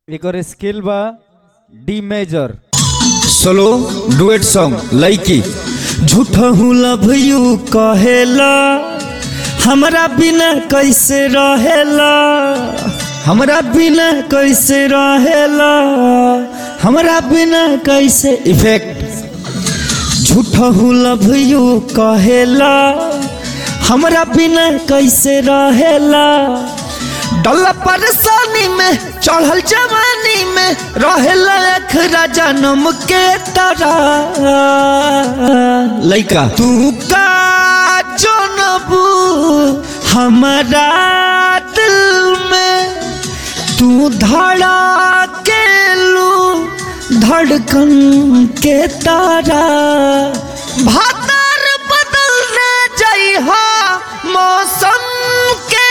एकर scale बा D major solo duet song लइकी झूठा हूँ लव यू कहेला हमरा बिना कैसे रहेला हमरा बिना कैसे रहेला हमरा बिना कैसे इफेक्ट झूठा हूँ लव यू कहेला हमरा बिना कैसे रहेला डल्ला परेशानी में चढ़ल जवानी में रहेला अखरा जन्म के तरह लइका तू का जनबू हमारा दिल में तू धड़ा के लू धड़कन के तारा भादर बदलने जइहा मौसम के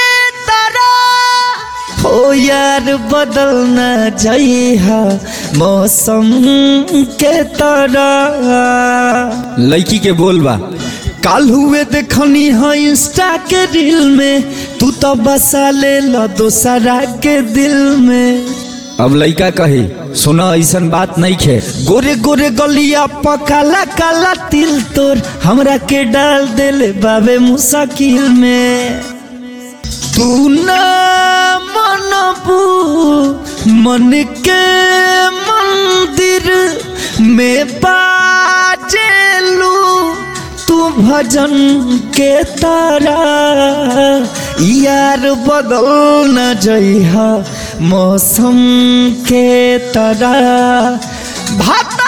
तरह हो यार बदलना जइहा मौसम के तरह लड़की के बोलबा काल हुए देखनी है इंस्टा के रील में तू तो बसा ले लो दोसरा के दिल में अब लड़का कही सुना ऐसन बात नहीं खे गोरे गोरे गलिया पकाला काला तिल तोर हमरा के डाल देले बाबे मुसाकिल में तू ना मनबू मन के मंदिर में बाजेलू तू भजन के तारा यार बदल न जइहा मौसम के तरह भाता